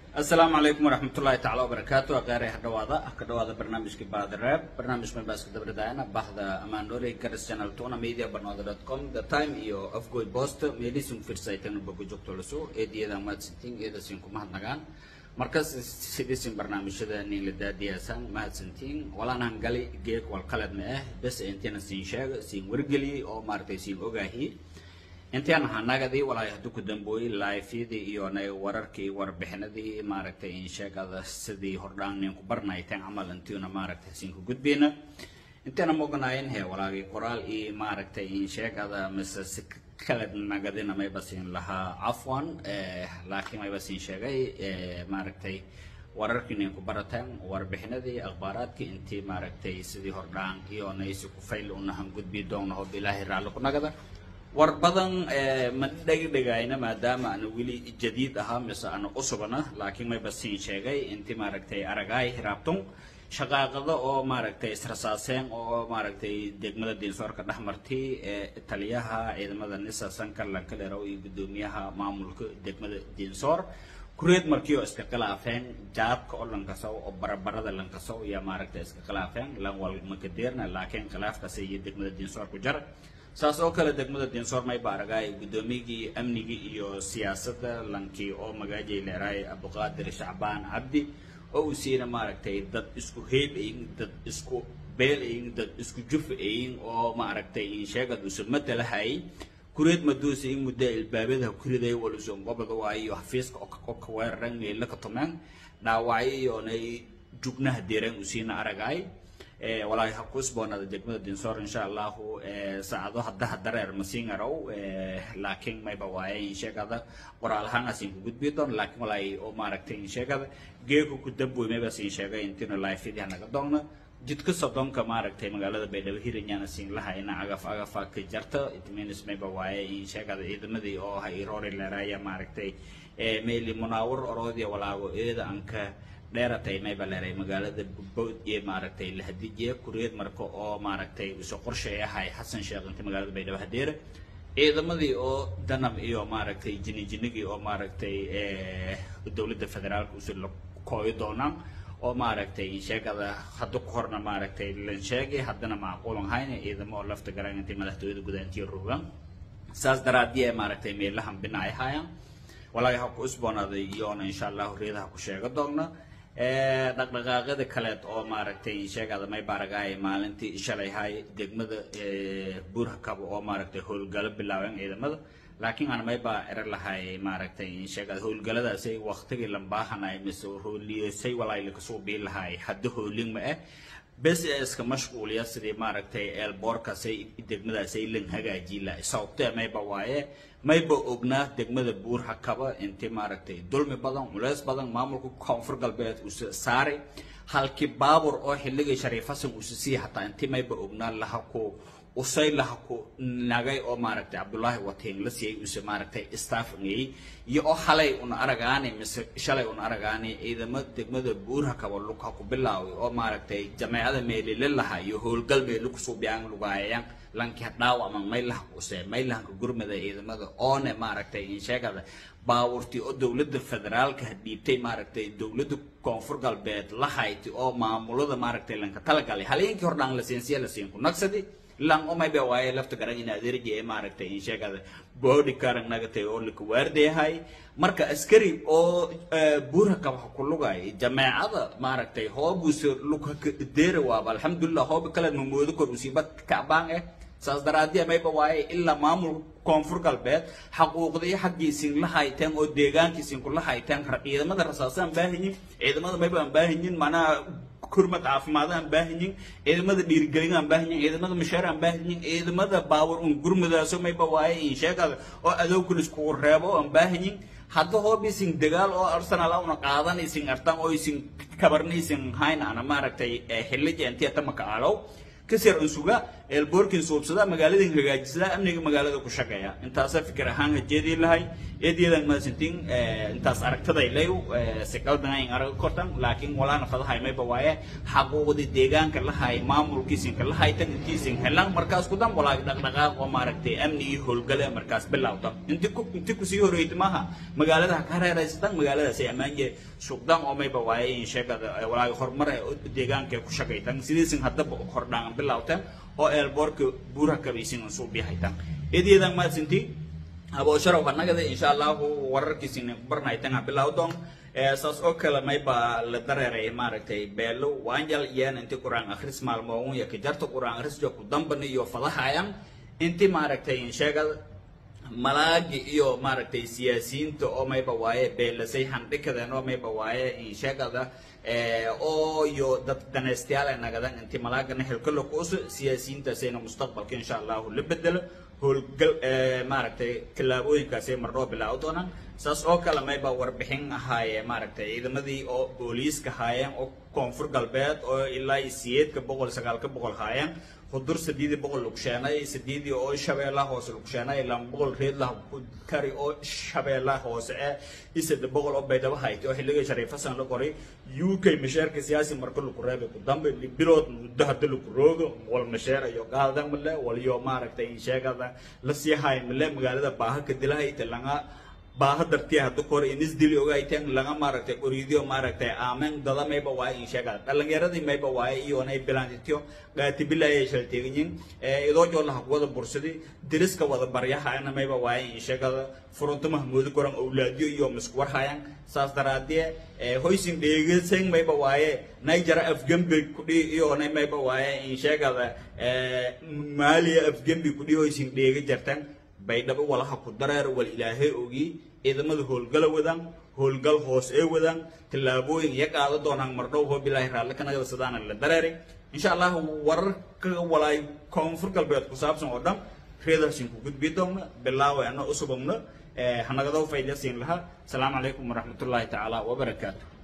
asalaamu calaykum waraxmatullaahi tacaala wabarakaatu aqeeray hadhawaada ka dhawaada barnaamijkii baadareeb barnaamij mabaaska dabridayana bahda amaanore garas channel tuna media barnooda dot com the time iyo afgoy post meelisin firsaytana bogo joogto laso eediyada mahadsantiin eedasin ku mahadnagaan markas sidiisin barnaamijyada nin la daadiyaasan mahadsantiin walaanahan gali geeg wal qalad ma ah bes intina siin sheega siin wargeliye oo maaragtay siin ogaahi intaan hanagadi walaahi hadduu ku dambooyey laifyadii iyo na wararkii warbixinadii maaragtay in sheegada sidii hordhaan ninku barnayteen camal intiina maaragtay siinka gudbeyna intaana moganayn he walaagii qoraal iyo maaragtay in sheegada mise si kala nagadina mayba siin lahaa cafwan laakiin mayba siin sheegay maaragtay wararkii ninku barateen warbixinadii akhbaaraadkii intii maaragtay sidii hordhaan iyo naysi ku fayl unahan gudbi doona hob ilaahay raalli ku nagada war badan ma dhegdhegayna maadaama ana weli jadiid ahaa mise ana usugana laakiin mayba siin sheegay intii maaragtay aragaay hiraabtun shaqaaqada oo maaragtay israsaaseen oo maaragtay degmada diinsoorka dhex martay ee taliyaha ciidamada nisa sanka lankalerow iyo guddoomiyaha maamulka degmada diinsoor kureed markii oo iska khilaafeen jaadka oo lankasow oo barabarada lankasow iyo maaragtay iska khilaafeen lan wal makadeerna laakiin khilaafkasi iyo degmada diinsoor ku jara saas oo kale degmada diinsoor mayba aragaay guddoomiyigii amnigii iyo siyaasadda lankii oo magaajay leeraay abduqaadir shacbaan cabdi oo uu siina maaragtay dad isku heeb ayin dad isku beel ayin dad isku juf ayin oo maaragtay insheegad usa matalahay kureed maduusa in muddo ilbaabadaha kuriday waluson gobada waayo xafiiska oo ka weeraran meella ka tumeen dhaawacyo iyoonay jugnaha deereen uu siina aragaay walaahi ha ku isboonaada degmada dinsoor insha allahu saacado haddaha dareer masingarow laakiin mayba waaye insheegada qoraal ahaan asin ku gudbi doon laakiin walaahi oo maaragtay insheegada geeku ku damboy mayba siin sheegay intiina laifidii hanaga doonna jidka sodonka maaragtay magaalada baydhabo hiranyana siin lahayna agaf agafa ka jarta itminis mayba waaye insheegada ciidamadii oo ha iroori leeraaya maaragtay meeli munaawar oroodiya walaago eeda anka dheeratay mayba leeray magaalada bood iyo maaragtay lahadijiya kureed marka oo maaragtay isu qorshay ahay xasan sheekh inta magaalada baydhabo hadeere ciidamadii oo danab iyo maaragtay jini jinigii oo maaragtay dowladda federaalka usu la kooyo doonaan oo maaragtay sheegada hadda ku horna maaragtay lan sheegay haddana macquulan hayna ciidamo oo lafta garan intay madaxtooyada gudaantiya rogaan saas daraadii maaragtay meelahan binaay hayaan walaahi ha ku isboonaaday iyoona insha allahu reedaha ku sheega doonna dhaqdhaqaaqyada kaleed oo maaragtay sheegada may baaragaay maalintii shalay hay degmada buurhakaba oo maaragtay howlgalo bilaabeen ciidamada laakiin aan maybaa ero lahay maaragtay sheegada howlgaladaasay waqtigii lambaahanay mise hooliyasay walaay lakasoo bii lahay hadda hoolin ma ah bes ee iska mashquuliya sidii maaragtay eelboorkaasay degmadaasay lan hagaajii lahay sababtee mayba waaye mayba ognaa degmada buur hakaba intii maaragtay dulmi badan culeys badan maamulka koonfur galbeed usa saaray halkii baabur oo xilligii shariif xasan usa sii hataa intii mayba ognaa laha ku usay laha ku nagay oo maaragtay cabdullaahi watiin la siiyey use maaragtay staffngay iyo oo halay una aragaani mise shalay una aragaani ciidamo degmada buurha kaba lugha ku bilaaway oo maaragtay jameecada meelile laha iyo howlgal meelu kusoo biyaan lugaayayaan lanka dhaawama maylaha use maylahanka gurmada ciidamada oone maaragtay insheegada baawurtii oo dowladda federaalka dhiibtay maaragtay dowladda koonfur galbeed la hayti oo maamulada maaragtay lanka talagalay haleenkii hordhaan la siinsiya la siin ku nagsadi lan omayba waaye lafta garan in adeerji ee maaragtay insheegada boodi karan nagatay oo laka waardeyahay marka askari oo buurha kabaha ku lugay jameecada maaragtay hoobuse lugha deera waaba alxamdulilah hooba kale mamoodo kor usiiba kacbaan eh saas daraadii mayba waaye ilaa maamul koonfur galbeed xaquuqdii xaggiisin la hayteen oo deegaankiisin kula hayteen ciidamada rasaasaan baahanyin ciidamada mayba aan baahanyin macnaha kurmad caafimaad aan baahanyin ciidamada dhiirigelin aan baahanyin ciidamada mashaar aan baahanyin ciidamada baawar un gurmudaaso mayba waaye in sheegada oo adowkul iskugu reebo aan baahanyin hadda hoob isin dagaal oo arsenal una qaadan isin artan oo isin kabarna isin hayn ana maaragtay xillija intiya tamaka alow kasir unsuga eelboorkin suubsada magaaladin hagaajisada amniga magaalada ku shaqeeya intaasa fikir ahaan hajeedii lahay eedyada maasintin intaas aragtaday leew si qaldan in arag kortan laakiin walaana fadahay mayba waaye xaquuqdi deegaanka lahay maamulkiisinka lahay tan intiisin helan markaas ku dan walaa dhaqdhaqaaq oo maaragtay amni iyo howlgale markaas bilowda inti ku inti ku sii horeeyay maaha magaalada ka hareeraysatan magaaladaas ay ammaanke suuqdan oo mayba waaye in sheegada walaa horumar ee deegaanka ku shaqaytan sidiisin haddaba hordhaan bilowtan oo eelboorka buuraha kabaysin suuq bihaytan eedyadan maasintii aboosharaw annagada insha allahu wararkiisina barnaytanga bilowdon saas oo kale mayba la dareeray maaragtay beelo waanjal iyaan inti quraan akhris maalmoon ya kajarta quraan akhris jo ku damban iyo fadahayan inti maaragtay insheegada malaagi iyo maaragtay siyaasiyiinta oo mayba waaye beelasay handhikadeen oo mayba waaye insheegada oo iyo dad danaystayaal ay nagadan inti malaagana helkalo kuuso siyaasiyiintaasayna mustaqbalka insha allahu la bedelo howlgal maaragtay tallaabooyinkaasay mardhoo bilaaw doonaan saas oo kale mayba warbixin ahaaye maaragtay ciidamadii oo booliiska haayeen oo koonfur galbeed oo ilaa siyeedka boqol sagaalka boqol haayeen hudur sideedii boqol lugsheenay sideedii oo shabeellaha hoose lugsheenay lama boqol reedlah kari oo shabeellaha hoose ee isada boqol oo baydhabo haytay oo xilligii shariif xasan la qoray u k masheerka siyaasi marka lagu reebay ku dambe bilood muddo hadda lagu roogo wal masheer iyo qaadan male waliyo maaragtay sheegada la sii haay male magaalada baaha ka dilahayta laga baaha dartii hadda kor inis dili ogayteen laga maaragtay oriidiyo maaragtay aamen dada mayba waaye in sheegada dhalinyaradii mayba waaye iyonay bilaantitiyo qaatibilaayay shalteeganyin idoo joolaha kuwada bursadi diriska wada baryahayana mayba waaye in sheegada furunto mahmuudi koran owlaadiyo iyo miskuwarhayan saas daraadie hoysin dheegasan mayba waaye nigera afgembi kudhi iyonay mayba waaye in sheegada maaliya afgembi kudhi hoysin dheega jartan baydhabo walaha ku dareer wal ilaahay ogi ciidamada howlgala wadaan howlgal hoos ee wadaan tallaabooyin iya qaada doonaan mardhow hoo bilaahi raalli ka nagada sidaana la dareeray insha allah wararka walaay koonfur galbeed ku saabsan oo dhan reedaasin ku gudbi doona bilaawa ana usubagno hanagado faydasiin lahaa asalaamu calaykum waraxmatullaahi tacaala wabarakaatu